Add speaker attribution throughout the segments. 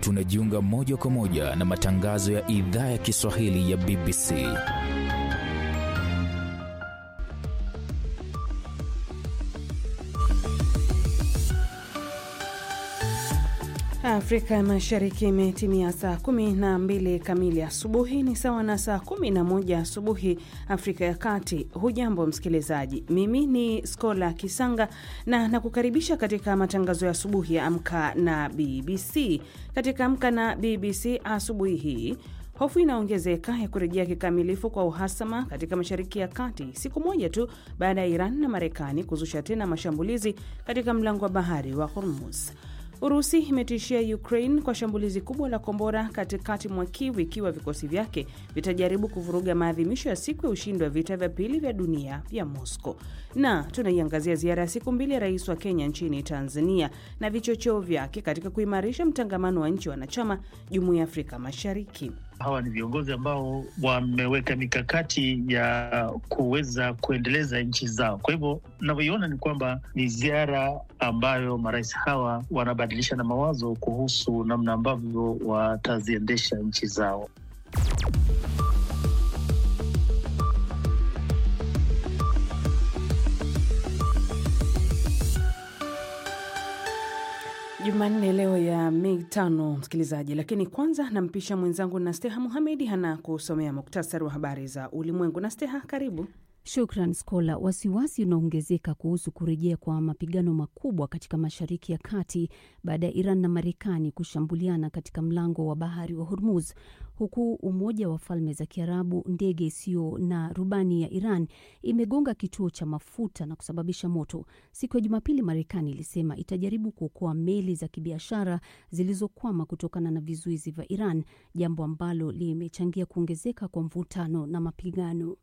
Speaker 1: tunajiunga moja kwa moja na matangazo ya idhaa ya Kiswahili ya BBC.
Speaker 2: Afrika Mashariki imetimia saa kumi na mbili kamili asubuhi, ni sawa na saa kumi na moja asubuhi Afrika ya Kati. Hujambo msikilizaji, mimi ni Skola Kisanga na nakukaribisha katika matangazo ya asubuhi ya Amka na BBC. Katika Amka na BBC asubuhi hii Hofu inaongezeka ya kurejea kikamilifu kwa uhasama katika Mashariki ya Kati, siku moja tu baada ya Iran na Marekani kuzusha tena mashambulizi katika mlango wa bahari wa Hormuz. Urusi imetishia Ukraine kwa shambulizi kubwa la kombora katikati mwa Kiev ikiwa vikosi vyake vitajaribu kuvuruga maadhimisho ya siku ya ushindi wa vita vya pili vya dunia vya Moscow. Na tunaiangazia ziara ya siku mbili ya rais wa Kenya nchini Tanzania na vichocheo vyake katika kuimarisha mtangamano wa nchi wanachama Jumuiya ya Afrika Mashariki.
Speaker 3: Hawa ni viongozi ambao wameweka mikakati ya kuweza kuendeleza nchi zao. Kwa hivyo navyoiona ni kwamba ni ziara ambayo marais hawa wanabadilisha na mawazo kuhusu namna ambavyo wataziendesha nchi zao.
Speaker 2: Jumanne leo ya Mei tano, msikilizaji, lakini kwanza nampisha mwenzangu Nasteha Muhamedi hana kusomea muktasari wa habari za ulimwengu. Nasteha, karibu.
Speaker 4: Shukran Skola. Wasiwasi unaongezeka kuhusu kurejea kwa mapigano makubwa katika Mashariki ya Kati baada ya Iran na Marekani kushambuliana katika mlango wa bahari wa Hormuz, huku Umoja wa Falme za Kiarabu, ndege isiyo na rubani ya Iran imegonga kituo cha mafuta na kusababisha moto. Siku ya Jumapili, Marekani ilisema itajaribu kuokoa meli za kibiashara zilizokwama kutokana na vizuizi vya Iran, jambo ambalo limechangia kuongezeka kwa mvutano na mapigano.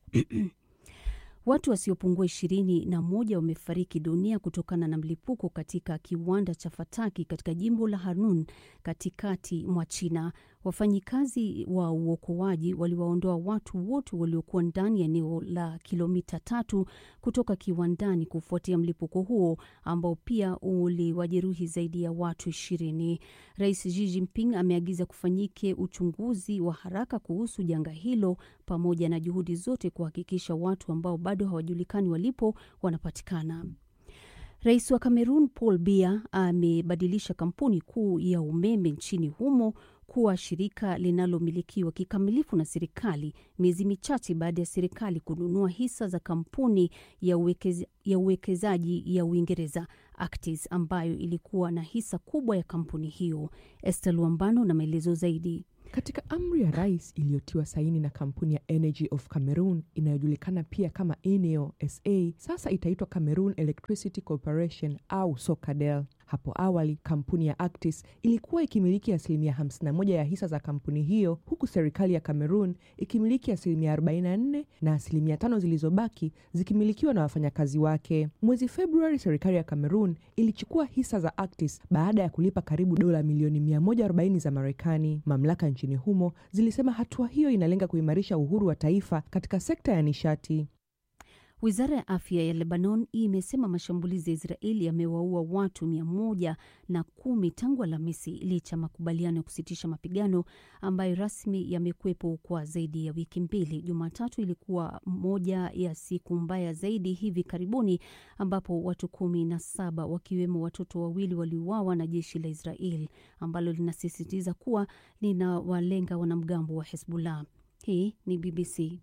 Speaker 4: Watu wasiopungua ishirini na moja wamefariki dunia kutokana na mlipuko katika kiwanda cha fataki katika jimbo la Hanun katikati mwa China. Wafanyikazi wa uokoaji waliwaondoa watu wote waliokuwa ndani ya eneo la kilomita tatu kutoka kiwandani kufuatia mlipuko huo ambao pia uliwajeruhi zaidi ya watu ishirini. Rais Xi Jinping ameagiza kufanyike uchunguzi wa haraka kuhusu janga hilo pamoja na juhudi zote kuhakikisha watu ambao bado hawajulikani walipo wanapatikana. Rais wa Kamerun Paul Biya amebadilisha kampuni kuu ya umeme nchini humo kuwa shirika linalomilikiwa kikamilifu na serikali miezi michache baada ya serikali kununua hisa za kampuni ya, uwekez, ya uwekezaji ya Uingereza Actis ambayo ilikuwa na hisa kubwa ya kampuni hiyo. Esther Luambano na maelezo zaidi.
Speaker 5: Katika amri ya rais iliyotiwa saini na kampuni ya Energy of Cameroon inayojulikana pia kama Eneo SA, sasa itaitwa Cameroon Electricity Corporation au SOCADEL. Hapo awali kampuni ya Actis ilikuwa ikimiliki asilimia 51 ya hisa za kampuni hiyo, huku serikali ya Cameroon ikimiliki asilimia 44 na asilimia tano zilizobaki zikimilikiwa na wafanyakazi wake. Mwezi Februari, serikali ya Cameroon ilichukua hisa za Actis baada ya kulipa karibu dola milioni 140 za Marekani. Mamlaka nchini humo zilisema hatua hiyo inalenga kuimarisha uhuru wa taifa katika sekta ya nishati.
Speaker 4: Wizara ya afya ya Lebanon imesema mashambulizi ya Israeli yamewaua watu mia moja na kumi tangu Alhamisi, licha ya makubaliano ya kusitisha mapigano ambayo rasmi yamekwepo kwa zaidi ya wiki mbili. Jumatatu ilikuwa moja ya siku mbaya zaidi hivi karibuni, ambapo watu kumi na saba wakiwemo watoto wawili waliuawa na jeshi la Israel ambalo linasisitiza kuwa linawalenga wanamgambo wa Hezbollah. Hii ni BBC.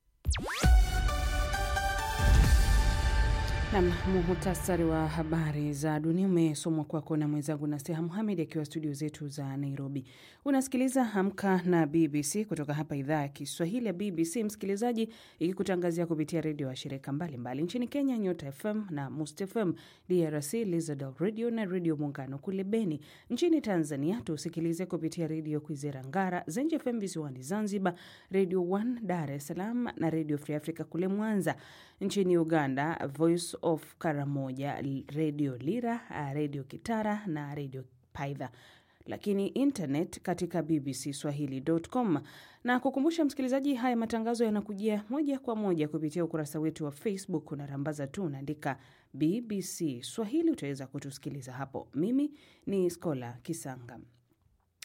Speaker 2: Nam, muhutasari wa habari za dunia umesomwa kwako na mwenzangu Nasteha Muhamed akiwa studio zetu za Nairobi. Unasikiliza Amka na BBC kutoka hapa idhaa ya Kiswahili ya BBC, msikilizaji, ikikutangazia kupitia redio wa shirika mbalimbali nchini Kenya, Nyota FM na Must FM, DRC Lizard Radio na Redio Muungano kule Beni. Nchini Tanzania tusikilize kupitia Redio Kwizera Ngara, Zenje FM visiwani Zanzibar, Radio 1 Dar es Salaam na Redio Free Africa kule Mwanza. Nchini Uganda Voice of Karamoja, Redio Lira, Redio Kitara na Redio Paidha lakini internet katika BBC Swahili.com. Na kukumbusha msikilizaji, haya matangazo yanakujia moja kwa moja kupitia ukurasa wetu wa Facebook. Unarambaza tu unaandika BBC Swahili, utaweza kutusikiliza hapo. Mimi ni Skola Kisanga.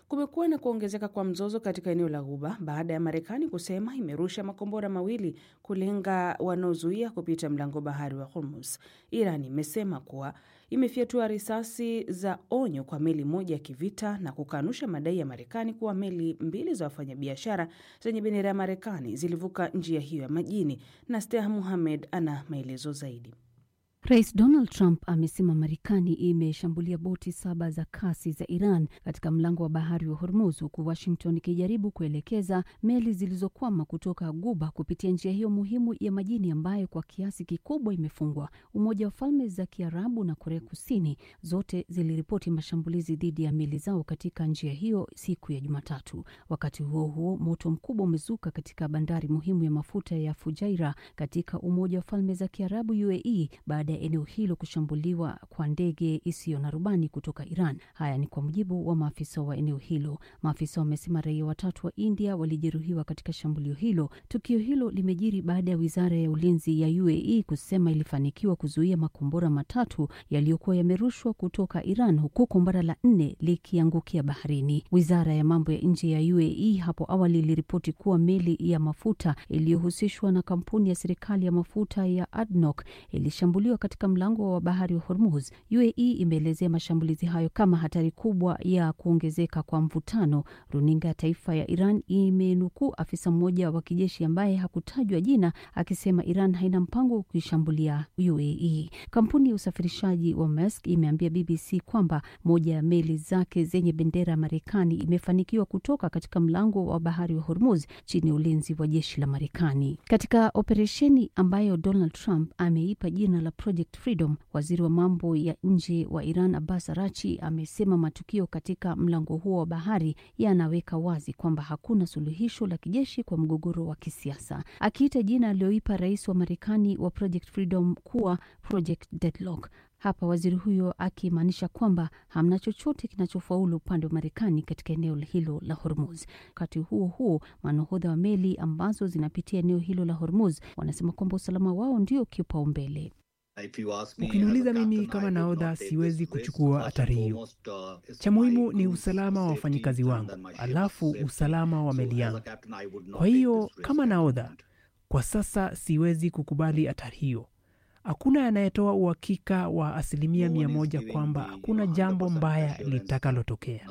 Speaker 2: Kumekuwa na kuongezeka kwa mzozo katika eneo la Ghuba baada ya Marekani kusema imerusha makombora mawili kulenga wanaozuia kupita mlango bahari wa Hormuz. Iran imesema kuwa imefyatua risasi za onyo kwa meli moja ya kivita na kukanusha madai ya Marekani kuwa meli mbili za wafanyabiashara zenye bendera ya Marekani zilivuka njia hiyo ya majini. Na Steha Muhamed ana maelezo zaidi.
Speaker 4: Rais Donald Trump amesema Marekani imeshambulia boti saba za kasi za Iran katika mlango wa bahari wa Hormuz, huku Washington ikijaribu kuelekeza meli zilizokwama kutoka Guba kupitia njia hiyo muhimu ya majini ambayo kwa kiasi kikubwa imefungwa. Umoja wa Falme za Kiarabu na Korea Kusini zote ziliripoti mashambulizi dhidi ya meli zao katika njia hiyo siku ya Jumatatu. Wakati huo huo, moto mkubwa umezuka katika bandari muhimu ya mafuta ya Fujairah katika Umoja wa Falme za Kiarabu UAE baada ya eneo hilo kushambuliwa kwa ndege isiyo na rubani kutoka Iran. Haya ni kwa mujibu wa maafisa wa eneo hilo. Maafisa wamesema raia watatu wa India walijeruhiwa katika shambulio hilo. Tukio hilo limejiri baada ya wizara ya ulinzi ya UAE kusema ilifanikiwa kuzuia makombora matatu yaliyokuwa yamerushwa kutoka Iran, huku kombora la nne likiangukia baharini. Wizara ya mambo ya nje ya UAE hapo awali iliripoti kuwa meli ya mafuta iliyohusishwa na kampuni ya serikali ya mafuta ya ADNOC ilishambuliwa katika mlango wa bahari wa Hormuz. UAE imeelezea mashambulizi hayo kama hatari kubwa ya kuongezeka kwa mvutano. Runinga ya taifa ya Iran imenukuu afisa mmoja wa kijeshi ambaye hakutajwa jina akisema Iran haina mpango wa kuishambulia UAE. Kampuni ya usafirishaji wa Maersk imeambia BBC kwamba moja ya meli zake zenye bendera ya Marekani imefanikiwa kutoka katika mlango wa bahari wa Hormuz chini ya ulinzi wa jeshi la Marekani katika operesheni ambayo Donald Trump ameipa jina la Project Freedom. Waziri wa mambo ya nje wa Iran Abbas Arachi amesema matukio katika mlango huo wa bahari yanaweka wazi kwamba hakuna suluhisho la kijeshi kwa mgogoro wa kisiasa, akiita jina aliyoipa rais wa Marekani wa Project Freedom kuwa Project Deadlock. Hapa waziri huyo akimaanisha kwamba hamna chochote kinachofaulu upande wa Marekani katika eneo hilo la Hormuz. Wakati huo huo, manahodha wa meli ambazo zinapitia eneo hilo la Hormuz wanasema kwamba usalama wao ndio kipaumbele.
Speaker 6: Ukiniuliza mimi kama nahodha, siwezi kuchukua hatari hiyo. Cha muhimu ni usalama wa wafanyikazi wangu, alafu usalama wa meli yangu. Kwa hiyo kama nahodha, kwa sasa siwezi kukubali hatari hiyo. Hakuna anayetoa uhakika wa asilimia mia moja kwamba hakuna jambo mbaya litakalotokea.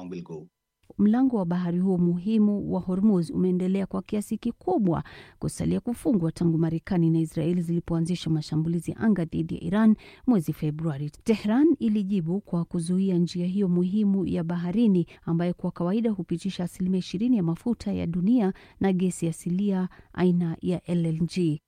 Speaker 4: Mlango wa bahari huo muhimu wa Hormuz umeendelea kwa kiasi kikubwa kusalia kufungwa tangu Marekani na Israeli zilipoanzisha mashambulizi ya anga dhidi ya Iran mwezi Februari. Tehran ilijibu kwa kuzuia njia hiyo muhimu ya baharini ambayo kwa kawaida hupitisha asilimia ishirini ya mafuta ya dunia na gesi asilia aina ya LNG.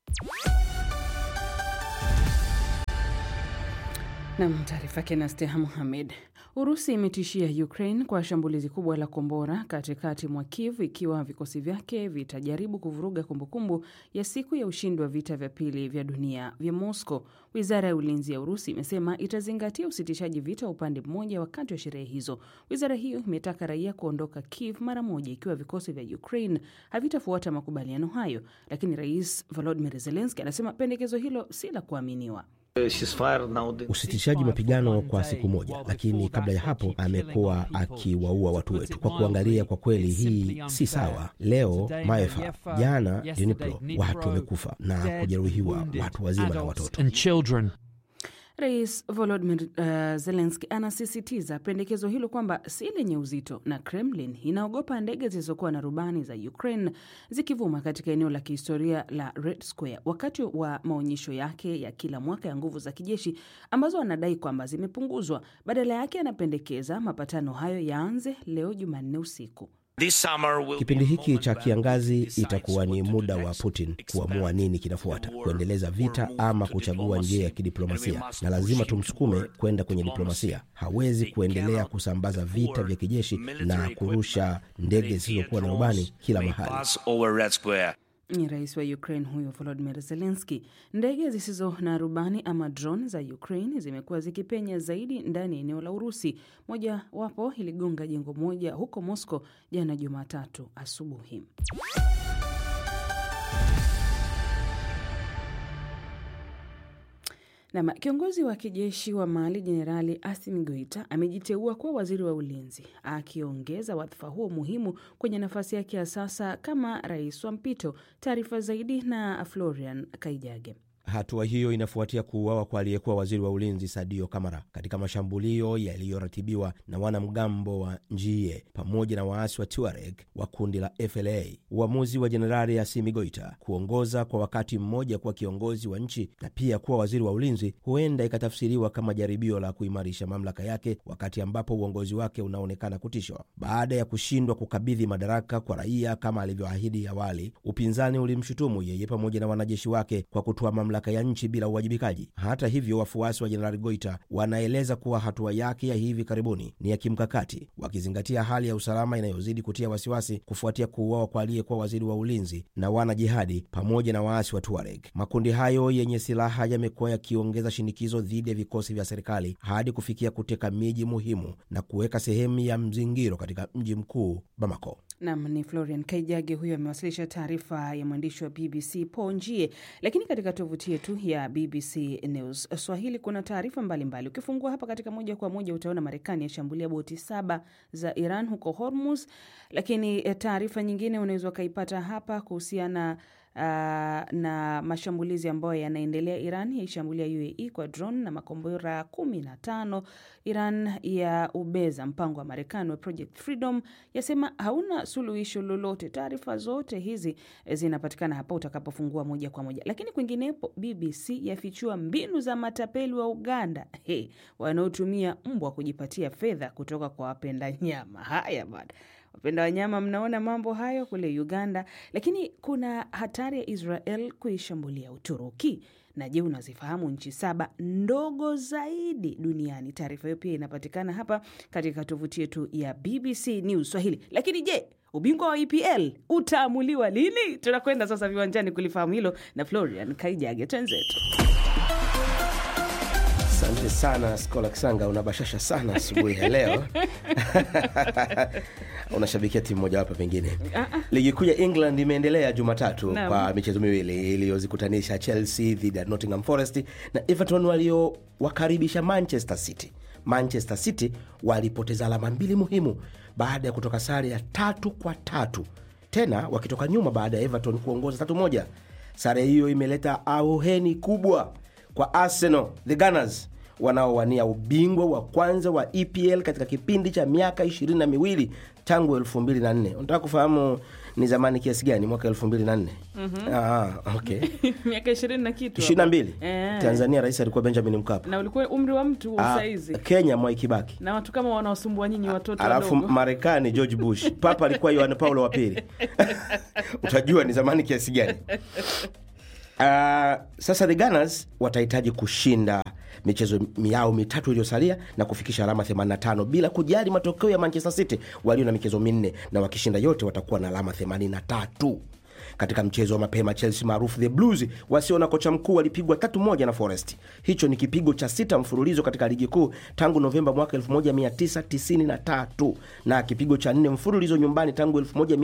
Speaker 2: Nam, taarifa yake na Steha Muhamed. Urusi imetishia Ukraine kwa shambulizi kubwa la kombora katikati mwa Kiev ikiwa vikosi vyake vitajaribu kuvuruga kumbukumbu ya siku ya ushindi wa vita vya pili vya dunia vya Moscow. Wizara ya ulinzi ya Urusi imesema itazingatia usitishaji vita wa upande mmoja wakati wa sherehe hizo. Wizara hiyo imetaka raia kuondoka Kiev mara moja ikiwa vikosi vya Ukraine havitafuata makubaliano hayo, lakini Rais Volodymyr Zelensky anasema pendekezo hilo si la kuaminiwa.
Speaker 7: Usitishaji mapigano kwa siku moja, lakini kabla ya hapo amekuwa akiwaua watu wetu. Kwa kuangalia, kwa kweli hii si sawa. Leo Maefa, jana Dnipro, watu wamekufa na kujeruhiwa, watu wazima na watoto.
Speaker 2: Rais Volodymyr uh, Zelensky anasisitiza pendekezo hilo kwamba si lenye uzito na Kremlin inaogopa ndege zilizokuwa na rubani za Ukraine zikivuma katika eneo la kihistoria la Red Square wakati wa maonyesho yake ya kila mwaka ya nguvu za kijeshi ambazo anadai kwamba zimepunguzwa. Badala yake anapendekeza mapatano hayo yaanze leo Jumanne usiku.
Speaker 7: Kipindi hiki cha kiangazi itakuwa ni muda wa Putin kuamua nini kinafuata, kuendeleza vita ama kuchagua njia ya kidiplomasia, na lazima tumsukume kwenda kwenye diplomasia. Hawezi kuendelea kusambaza vita vya kijeshi na kurusha ndege zisizokuwa na rubani kila mahali.
Speaker 2: Ni rais wa Ukraine huyo Volodymyr Zelensky. Ndege zisizo na rubani ama drone za Ukraine zimekuwa zikipenya zaidi ndani ya eneo la Urusi. Moja wapo iligonga jengo moja huko Moscow jana Jumatatu asubuhi. Nam, kiongozi wa kijeshi wa Mali Jenerali Assimi Goita amejiteua kuwa waziri wa ulinzi, akiongeza wadhifa huo muhimu kwenye nafasi yake ya sasa kama rais wa mpito. Taarifa zaidi na Florian Kaijage.
Speaker 7: Hatua hiyo inafuatia kuuawa kwa aliyekuwa waziri wa ulinzi Sadio Kamara katika mashambulio yaliyoratibiwa na wanamgambo wa Njie pamoja na waasi wa Tuareg wa kundi la FLA. Uamuzi wa Jenerali Assimi Goita kuongoza kwa wakati mmoja kuwa kiongozi wa nchi na pia kuwa waziri wa ulinzi huenda ikatafsiriwa kama jaribio la kuimarisha mamlaka yake, wakati ambapo uongozi wake unaonekana kutishwa baada ya kushindwa kukabidhi madaraka kwa raia kama alivyoahidi awali. Upinzani ulimshutumu yeye pamoja na wanajeshi wake kwa kutoa mamlaka ya nchi bila uwajibikaji. Hata hivyo, wafuasi wa jenerali Goita wanaeleza kuwa hatua yake ya hivi karibuni ni ya kimkakati, wakizingatia hali ya usalama inayozidi kutia wasiwasi kufuatia kuuawa kwa aliyekuwa waziri wa ulinzi na wanajihadi pamoja na waasi wa Tuareg. Makundi hayo yenye silaha yamekuwa yakiongeza shinikizo dhidi ya vikosi vya serikali hadi kufikia kuteka miji muhimu na kuweka sehemu ya mzingiro katika mji mkuu Bamako.
Speaker 2: Nam ni Florian Kaijage, huyo amewasilisha taarifa ya mwandishi wa BBC Paul Njie. Lakini katika tovuti yetu ya BBC News Swahili kuna taarifa mbalimbali. Ukifungua hapa katika moja kwa moja utaona Marekani yashambulia boti saba za Iran huko Hormuz, lakini taarifa nyingine unaweza ukaipata hapa kuhusiana Uh, na mashambulizi ambayo yanaendelea. Iran yaishambulia UAE kwa drone na makombora kumi na tano. Iran ya ubeza mpango wa Marekani wa Project Freedom, yasema hauna suluhisho lolote. Taarifa zote hizi zinapatikana hapa utakapofungua moja kwa moja. Lakini kwinginepo, BBC yafichua mbinu za matapeli wa Uganda hey, wanaotumia mbwa kujipatia fedha kutoka kwa wapenda nyama. Haya bwana wapenda wanyama, mnaona mambo hayo kule Uganda. Lakini kuna hatari ya Israel kuishambulia Uturuki. Na je, unazifahamu nchi saba ndogo zaidi duniani? Taarifa hiyo pia inapatikana hapa katika tovuti yetu ya BBC News Swahili. Lakini je, ubingwa wa EPL utaamuliwa lini? Tunakwenda sasa viwanjani kulifahamu hilo na Florian Kaijage, twenzetu.
Speaker 7: Asante sana Skola Kisanga, unabashasha sana asubuhi ya leo unashabikia timu mojawapo pengine. Ligi kuu ya England imeendelea Jumatatu
Speaker 2: Naam.
Speaker 7: kwa michezo miwili iliyozikutanisha Chelsea dhidi ya Nottingham Forest na Everton waliowakaribisha Manchester City. Manchester City walipoteza alama mbili muhimu baada ya kutoka sare ya tatu kwa tatu, tena wakitoka nyuma baada ya Everton kuongoza tatu moja. Sare hiyo imeleta auheni kubwa kwa Arsenal the Gunners wanaowania ubingwa wa kwanza wa EPL katika kipindi cha miaka ishirini na miwili tangu elfu mbili na nne. Unataka kufahamu ni zamani kiasi gani? Mwaka elfu mbili na nne okay.
Speaker 2: miaka ishirini na kitu
Speaker 7: ishirini na
Speaker 2: hapo.
Speaker 7: mbili
Speaker 2: Eh.
Speaker 7: Tanzania rais alikuwa Benjamin Mkapa.
Speaker 2: na ulikuwa umri wa mtu
Speaker 7: Ah,
Speaker 2: saizi
Speaker 7: Kenya Mwai Kibaki.
Speaker 2: na watu kama wanaosumbua nyinyi watoto
Speaker 7: alafu
Speaker 2: wadogo.
Speaker 7: Marekani George Bush, Papa alikuwa Yohane Paulo wa pili. Utajua ni zamani kiasi gani. Uh, sasa the Gunners watahitaji kushinda michezo yao mitatu iliyosalia na kufikisha alama 85 bila kujali matokeo ya Manchester City walio na michezo minne, na wakishinda yote watakuwa na alama 83. Katika mchezo wa mapema Chelsea maarufu the Blues wasio na kocha mkuu walipigwa tatu moja na Forest. Hicho ni kipigo cha sita mfululizo katika ligi kuu tangu Novemba mwaka 1993 na kipigo cha nne mfululizo nyumbani tangu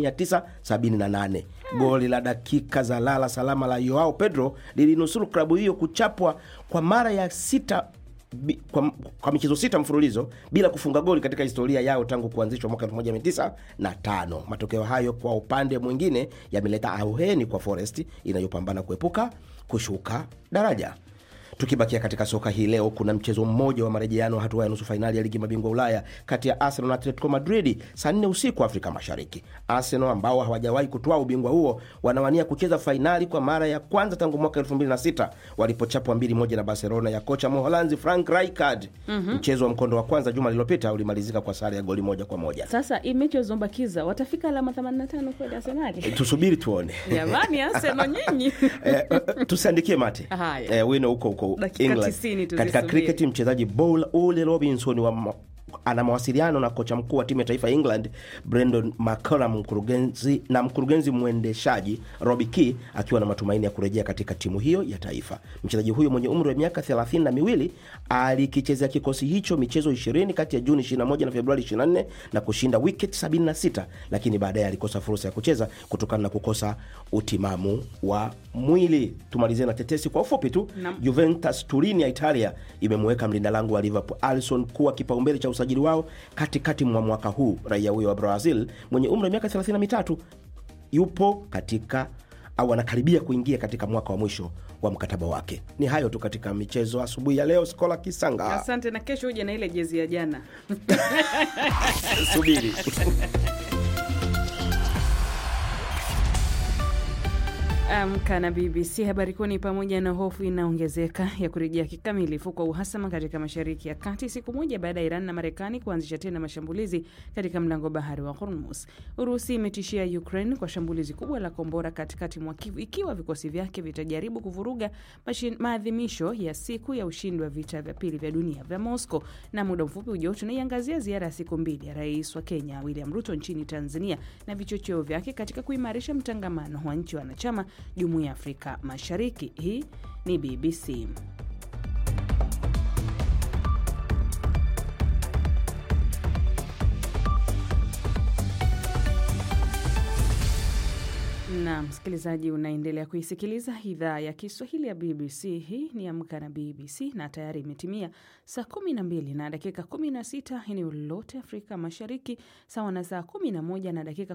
Speaker 7: 1978. Goli la dakika za lala salama la Joao Pedro lilinusuru klabu hiyo kuchapwa kwa mara ya sita bi- kwa, kwa michezo sita mfululizo bila kufunga goli katika historia yao tangu kuanzishwa mwaka 1905. Matokeo hayo kwa upande mwingine yameleta auheni kwa Forest inayopambana kuepuka kushuka daraja. Tukibakia katika soka hii leo, kuna mchezo mmoja wa marejeano hatua ya nusu fainali ya ligi mabingwa Ulaya kati ya Arsenal na Atletico Madrid saa nne usiku Afrika Mashariki. Arsenal ambao hawajawahi kutoa ubingwa huo wanawania kucheza fainali kwa mara ya kwanza tangu mwaka 2006 walipochapwa mbili moja na Barcelona ya kocha Mholanzi Frank Rijkaard. Mchezo wa mkondo wa kwanza juma lililopita ulimalizika kwa sare ya goli moja kwa moja.
Speaker 2: Sasa hii mechi walizobakiza watafika alama 85 kweli Arsenali?
Speaker 7: Tusubiri tuone.
Speaker 2: Jamani, Arsenal nyinyi
Speaker 7: Eh, eh, tusiandikie mate
Speaker 2: Haya.
Speaker 7: eh, wino huko huko
Speaker 2: Dakika
Speaker 7: England.
Speaker 2: 90 tuzisubiri.
Speaker 7: Katika kriketi mchezaji Paul Ole Robinson wa, Ma- ana mawasiliano na kocha mkuu wa timu ya taifa ya England Brendan McCullum mkurugenzi na mkurugenzi mwendeshaji Robbie Keane akiwa na matumaini ya kurejea katika timu hiyo ya taifa. Mchezaji huyo mwenye umri wa miaka thelathini na miwili alikichezea kikosi hicho michezo 20 kati ya Juni 21 na Februari 24 na kushinda wicket 76, lakini baadaye alikosa fursa ya kucheza kutokana na kukosa utimamu wa mwili. Tumalizie na tetesi kwa ufupi tu.
Speaker 2: Naam.
Speaker 7: Juventus Turin ya Italia imemweka mlinda lango wa Liverpool Alisson kuwa kipaumbele cha usajili wao katikati mwa mwaka huu. Raia huyo wa Brazil mwenye umri wa miaka 33 yupo katika au anakaribia kuingia katika mwaka wa mwisho wa mkataba wake. Ni hayo tu katika michezo asubuhi ya leo. Skola Kisanga,
Speaker 2: Asante, na kesho uje na ile jezi ya jana.
Speaker 7: subiri
Speaker 2: Amka na BBC. Habari kuu ni pamoja na hofu inaongezeka ya kurejea kikamilifu kwa uhasama katika Mashariki ya Kati siku moja baada ya Iran na Marekani kuanzisha tena mashambulizi katika mlango bahari wa Hormuz. Urusi imetishia Ukraine kwa shambulizi kubwa la kombora katikati mwa Kivu ikiwa vikosi vyake vitajaribu kuvuruga mashin- maadhimisho ya siku ya ushindi wa vita vya pili vya dunia vya Moscow. Na muda mfupi ujao tunaiangazia ziara ya siku mbili ya rais wa Kenya William Ruto nchini Tanzania na vichocheo vyake katika kuimarisha mtangamano wa nchi wanachama Jumuiya ya Afrika Mashariki. Hii ni BBC. na msikilizaji, unaendelea kuisikiliza idhaa ya Kiswahili ya BBC. Hii ni Amka na BBC na tayari imetimia saa 12 na dakika 16 eneo lote Afrika Mashariki, sawa na saa 11 na dakika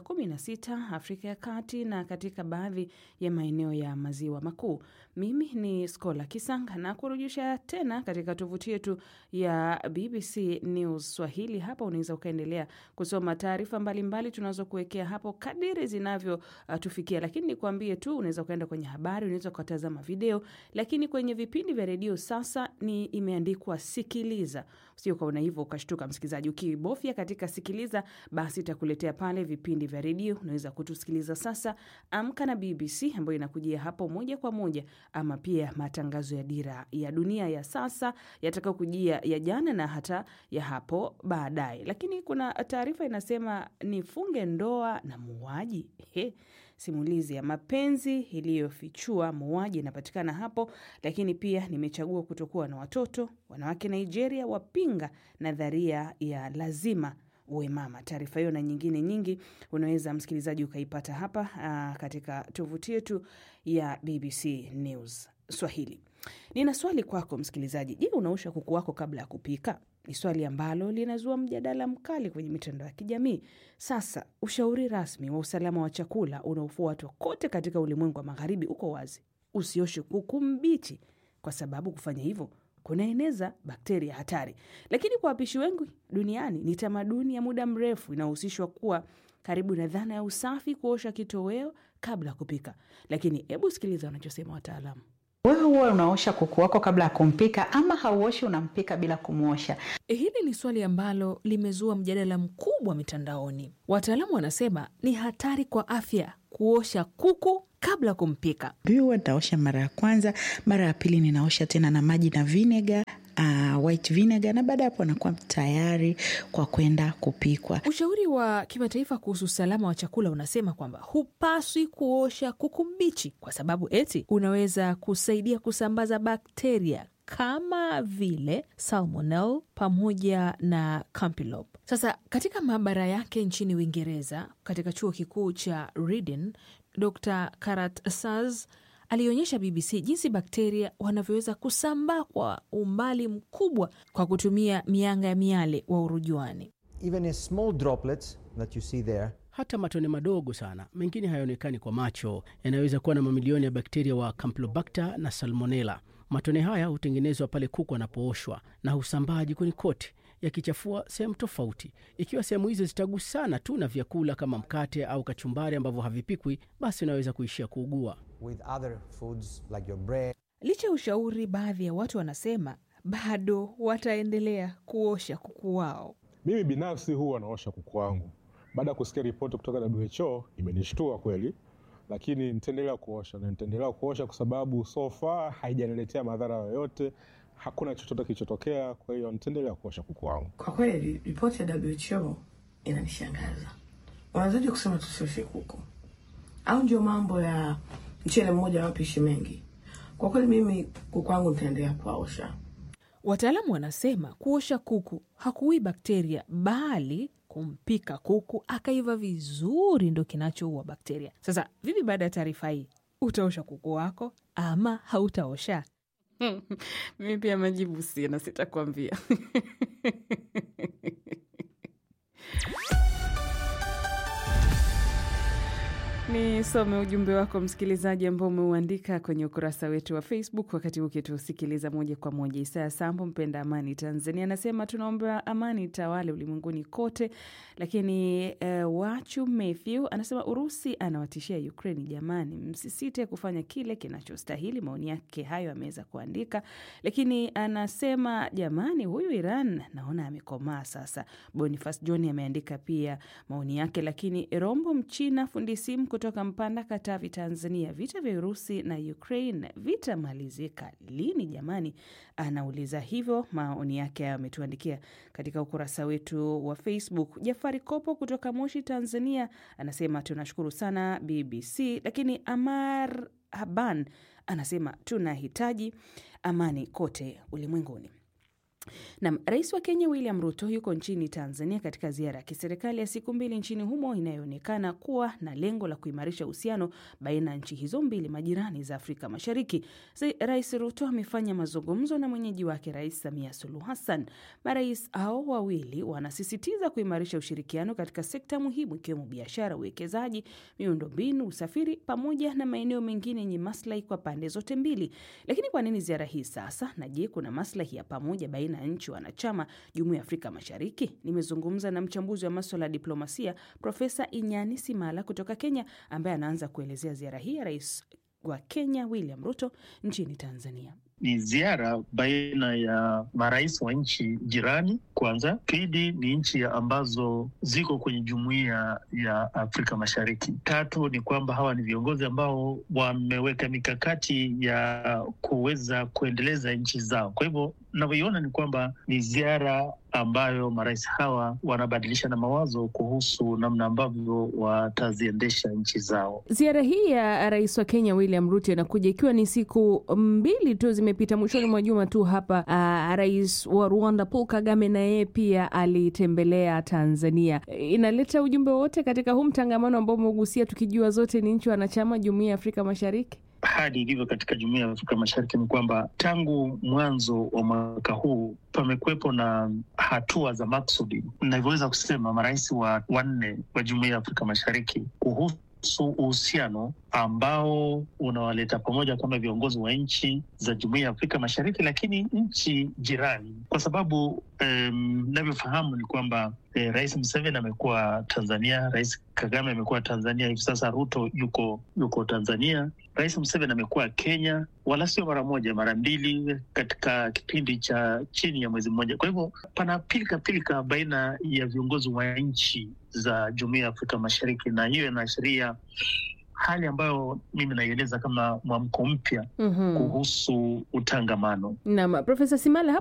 Speaker 2: 16 Afrika ya Kati na katika baadhi ya maeneo ya Maziwa Makuu. Mimi ni Skola Kisanga na kurujisha tena katika tovuti yetu ya BBC News Swahili. Hapa unaweza ukaendelea kusoma taarifa mbalimbali tunazokuwekea hapo kadiri zinavyo uh, tufikia, lakini nikwambie tu, unaweza ukaenda kwenye habari, unaweza ukatazama video, lakini kwenye vipindi vya redio sasa ni imeandikwa sikiliza. Sio ukaona hivyo ukashtuka, msikilizaji. Ukibofya katika sikiliza, basi itakuletea pale vipindi vya redio. Unaweza kutusikiliza sasa, Amka na BBC ambayo inakujia hapo moja kwa moja, ama pia matangazo ya Dira ya Dunia ya sasa yatakao kujia ya jana na hata ya hapo baadaye. Lakini kuna taarifa inasema nifunge ndoa na muuaji. He, simulizi ya mapenzi iliyofichua muuaji inapatikana hapo. Lakini pia nimechagua kutokuwa na watoto. Wanawake Nigeria wapinga nadharia ya lazima uwe mama. Taarifa hiyo na nyingine nyingi unaweza msikilizaji ukaipata hapa aa, katika tovuti yetu ya BBC News Swahili. Nina swali kwako msikilizaji. Je, unaosha kuku wako kabla ya kupika? Ni swali ambalo linazua mjadala mkali kwenye mitandao ya kijamii. Sasa ushauri rasmi wa usalama wa chakula unaofuatwa kote katika ulimwengu wa magharibi uko wazi: usioshe kuku mbichi, kwa sababu kufanya hivyo kunaeneza bakteria hatari. Lakini kwa wapishi wengi duniani ni tamaduni ya muda mrefu inayohusishwa kuwa karibu na dhana ya usafi, kuosha kitoweo kabla ya kupika. Lakini hebu sikiliza wanachosema wataalamu.
Speaker 8: Wewe huwa unaosha kuku wako kabla ya kumpika ama hauoshi unampika bila kumwosha?
Speaker 9: Hili ni swali ambalo limezua mjadala mkubwa mitandaoni. Wataalamu wanasema ni hatari kwa afya kuosha kuku kabla kumpika.
Speaker 8: Mimi huwa nitaosha mara ya kwanza, mara ya pili ninaosha tena na maji na vinega uh, white vinegar, na baada ya hapo anakuwa tayari kwa kwenda kupikwa.
Speaker 9: Ushauri wa kimataifa kuhusu usalama wa chakula unasema kwamba hupaswi kuosha kuku mbichi kwa sababu eti unaweza kusaidia kusambaza bakteria kama vile salmonel pamoja na campylobacter. Sasa katika maabara yake nchini Uingereza, katika chuo kikuu cha Reading, Dr Karat Saz alionyesha BBC jinsi bakteria wanavyoweza kusambaa kwa umbali mkubwa kwa kutumia mianga ya miale wa urujuani.
Speaker 10: Even in small droplets that you see there,
Speaker 6: hata matone madogo sana, mengine hayaonekani kwa macho, yanaweza kuwa na mamilioni ya bakteria wa Campylobacter na Salmonella. Matone haya hutengenezwa pale kuku anapooshwa na husambaa jikoni kote yakichafua sehemu tofauti. Ikiwa sehemu hizo zitagusana tu na vyakula kama mkate au kachumbari ambavyo havipikwi, basi unaweza kuishia kuugua.
Speaker 10: with other foods like your bread,
Speaker 9: Licha ya ushauri, baadhi ya watu wanasema bado wataendelea kuosha kuku wao.
Speaker 11: Mimi binafsi huwa naosha kuku wangu. Baada ya kusikia ripoti kutoka WHO imenishtua kweli, lakini nitaendelea kuosha na nitaendelea kuosha kwa sababu so far haijaniletea madhara yoyote, hakuna chochote kilichotokea. Kwa hiyo nitaendelea kuosha kuku wangu.
Speaker 12: Kwa kweli ripoti ya WHO inanishangaza. Wanawezaje kusema tusioshe kuku? Au ndio mambo ya mchele mmoja mapishi mengi? Kwa kweli mimi kuku wangu nitaendelea kuwaosha.
Speaker 9: Wataalamu wanasema kuosha kuku hakuui bakteria, bali kumpika kuku akaiva vizuri ndo kinachoua bakteria. Sasa vipi, baada ya taarifa hii, utaosha kuku wako ama hautaosha?
Speaker 2: Mimi pia majibu sina, sitakwambia. Nisome ujumbe wako msikilizaji, ambao umeuandika kwenye ukurasa wetu wa Facebook wakati huu ukitusikiliza moja kwa moja. Isaya Sambo, mpenda amani Tanzania, anasema tunaomba amani tawale ulimwenguni kote. Lakini uh, Wachu Matthew anasema Urusi anawatishia Ukraini. Jamani, msisite kufanya kile kinachostahili. Maoni yake hayo ameweza kuandika, lakini anasema jamani, huyu Iran naona amekomaa sasa. Boniface John ameandika pia maoni yake, lakini Rombo Mchina fundi simu kutoka Mpanda, Katavi, Tanzania, vita vya Urusi na Ukraine vitamalizika lini jamani? Anauliza hivyo. Maoni yake hayo ametuandikia katika ukurasa wetu wa Facebook. Jafari Kopo kutoka Moshi, Tanzania, anasema tunashukuru sana BBC, lakini Amar Haban anasema tunahitaji amani kote ulimwenguni. Nam, rais wa Kenya William Ruto yuko nchini Tanzania katika ziara ya kiserikali ya siku mbili nchini humo inayoonekana kuwa na lengo la kuimarisha uhusiano baina ya nchi hizo mbili majirani za Afrika Mashariki. Rais Ruto amefanya mazungumzo na mwenyeji wake Rais Samia Suluhu Hassan. Marais hao wawili wanasisitiza kuimarisha ushirikiano katika sekta muhimu ikiwemo biashara, uwekezaji, miundombinu, usafiri pamoja na maeneo mengine yenye maslahi kwa pande zote mbili. Lakini kwa nini ziara hii sasa? Na je, kuna maslahi ya pamoja baina ya nchi wanachama jumuiya ya Afrika Mashariki? Nimezungumza na mchambuzi wa maswala ya diplomasia Profesa Inyani Simala kutoka Kenya, ambaye anaanza kuelezea ziara hii ya rais wa Kenya William Ruto nchini Tanzania.
Speaker 3: Ni ziara baina ya marais wa nchi jirani kwanza, pili ni nchi ambazo ziko kwenye jumuiya ya Afrika Mashariki, tatu ni kwamba hawa ni viongozi ambao wameweka mikakati ya kuweza kuendeleza nchi zao. Kwa hivyo navyoiona ni kwamba ni ziara ambayo marais hawa wanabadilisha na mawazo kuhusu namna ambavyo wataziendesha nchi zao.
Speaker 2: Ziara hii ya rais wa Kenya William Ruto inakuja ikiwa ni siku mbili tu zimepita, mwishoni mwa juma tu hapa. Uh, rais wa Rwanda Paul Kagame na yeye pia alitembelea Tanzania. Inaleta ujumbe wote katika huu mtangamano ambao umegusia, tukijua zote ni nchi wanachama jumuiya ya Afrika Mashariki.
Speaker 3: Hali ilivyo katika jumuiya ya Afrika Mashariki ni kwamba tangu mwanzo wa mwaka huu pamekuwepo na hatua za maksudi, navyoweza kusema marais wa wanne wa jumuiya ya Afrika Mashariki kuhusu uhusiano ambao unawaleta pamoja kama viongozi wa nchi za jumuiya ya Afrika Mashariki, lakini nchi jirani, kwa sababu navyofahamu um, ni kwamba eh, Rais Museveni amekuwa Tanzania, Rais Kagame amekuwa Tanzania, hivi sasa Ruto yuko yuko Tanzania. Rais Museveni amekuwa Kenya, wala sio mara moja, mara mbili katika kipindi cha chini ya mwezi mmoja. Kwa hivyo pana pilika pilika baina ya viongozi wa nchi za jumuiya ya Afrika Mashariki, na hiyo inaashiria hali ambayo mimi naieleza kama mwamko mpya mm -hmm. kuhusu utangamano.
Speaker 2: Naam, Profesa Simala